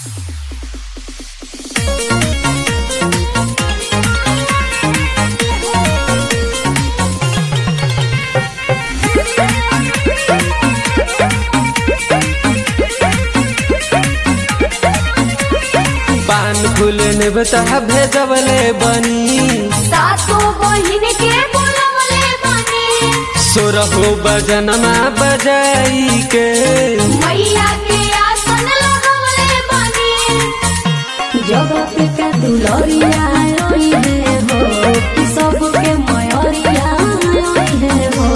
पान फूल निबता भेजवले बनी सातो बहिन के बोलवले बानी सोरहो बजनमा बजाई के मैया के आसन लगवले बानी जगत के दुलरिया आई है हो कि सबके मयरिया आई है हो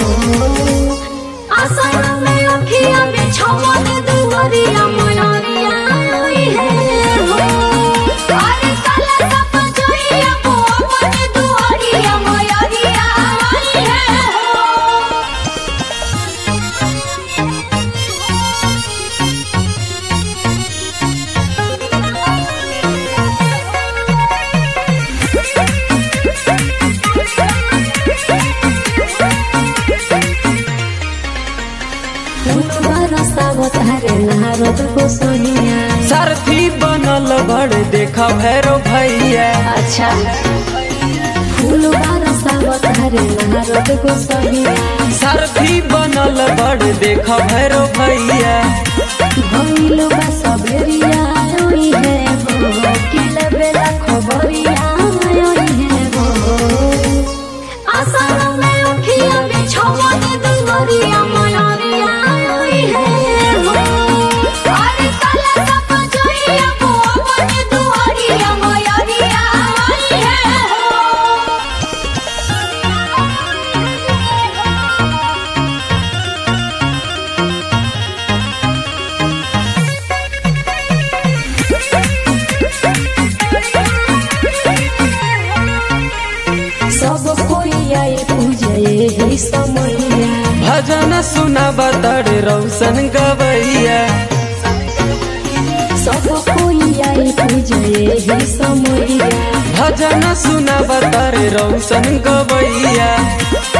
आसन में अखिया में छमन दुवरिया मयरिया आई है हो अरे काला सप जोइया को अपन दुवरिया मयरिया आई है हो फूलवा रसावत हरे नारद को सोनिया सारथी बनल बड़ देखा भैरो भैया अच्छा फूलवा रसावत हरे नारद को सोनिया सारथी बनल बड़ देखा भैरो भैया भइल बा सबेरिया आई है हो कि लेबेला खबरिया आई है हो आसन में अखिया में छमन दुवरिया मयरिया आई है हो अरे काला सप जोइया को अपन दुवरिया मयरिया आई है हो सब कोई आई पूजे ही समैया भजन सुना बतड़ रौशन गवैया सब कोई आई पूजे ही समैया भजन सुना बतड़ रौशन गवैया